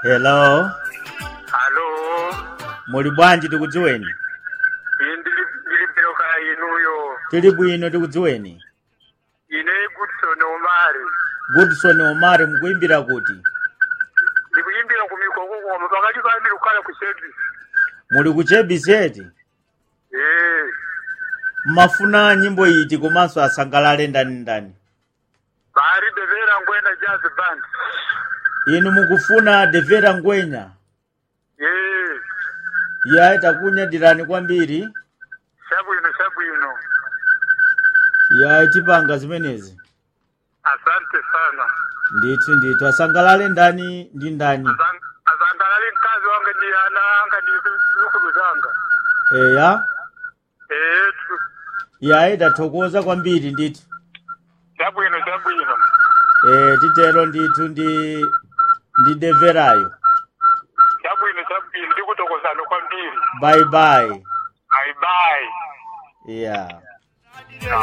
hello Halo, muli bwanji tikudziweni ine ndili ndili bwino kaya inuyo. tili bwino tikudziweni Ine Goodson Omari. goodson omari mukuimbira kuti Ndikuyimbira ku mikoko koma pakati pa milukala ku service. muli ku chebiseti Eh, mmafuna nyimbo iti komanso asangalale ndani ndani bari devera ngwena jazz band. inu mukufuna devera ngwenya Eh, yayi takunyadirani kwambiri shabwino shabwino. yayi tipanga zimenezi Asante sana. ndithu ndithu asangalale ndani ndi ndani Azang- Azangalali mkazi wange ndi ana anga ndi zukulu zanga. eya Eh, tu- yayi tathokoza kwambiri ndithu shabwino shabwino. e, titero ndithu ndi ndi deverayo Shabwino shabwino ndikutokozana kwambiri. bye bye Bye bye. yeah